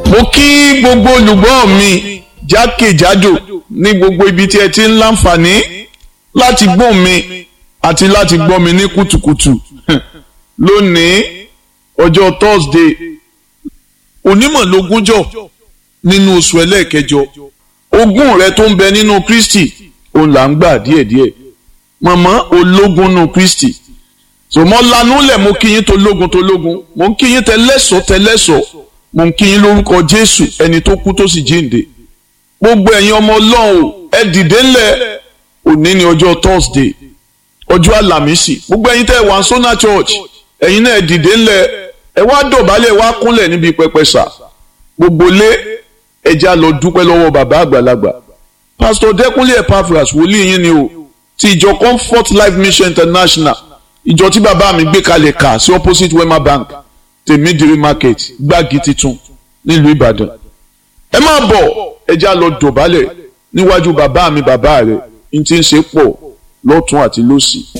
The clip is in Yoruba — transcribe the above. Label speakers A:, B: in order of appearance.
A: mo kí gbogbo olùgbọ́ mi jákèjádò ní gbogbo ibi tí ẹ ti ń láǹfààní láti gbọ́ mi àti láti gbọ́ mi ní kùtùkùtù lónìí ọjọ́ Thursday onímọ̀lógúnjọ́ nínú oṣù ẹlẹ́ẹ̀kẹjọ ogún rẹ tó ń bẹ nínú Kristi òun là ń gbà díẹ̀díẹ̀ mọ̀mọ́ ológun nù Kristi sòmọ́ lanúlẹ̀ mo kí yín tológun tológun mo ń kí yín tẹlẹ́sọ̀ tẹlẹ́sọ̀ mo ń kí yín lórúkọ Jésù ẹni tó kú tó sì jíǹde gbogbo ẹ̀yin ọmọ Ọlọ́run ẹ dìde ńlẹ̀ òní ni ọjọ́ Thursday ọjọ́ àlàmísì gbogbo ẹ̀yin tẹ́ wà ń Sona Church ẹ̀yin náà ẹ dìde ńlẹ̀ ẹ wá dọ̀bálẹ̀ wá kúnlẹ̀ níbi pẹpẹ sà gbogbo lé ẹja lọ dúpẹ́ lọ́wọ́ bàbá àgbàlagbà Pastor Dẹ́kunlé Epaphras wòlíì yín ni o ti ìjọ Comfort Life Mission International ìjọ tí bàbá mi gbé kalẹ̀ kà sí opposite Wema Bank tèmídìrí market gbági titun nílùú Ìbàdàn ẹ máa bọ̀ ẹja lọ dọ̀bálẹ̀ níwájú bàbá mi bàbá rẹ̀ n ti ń ṣe pọ̀ lọ́tún àti lósì.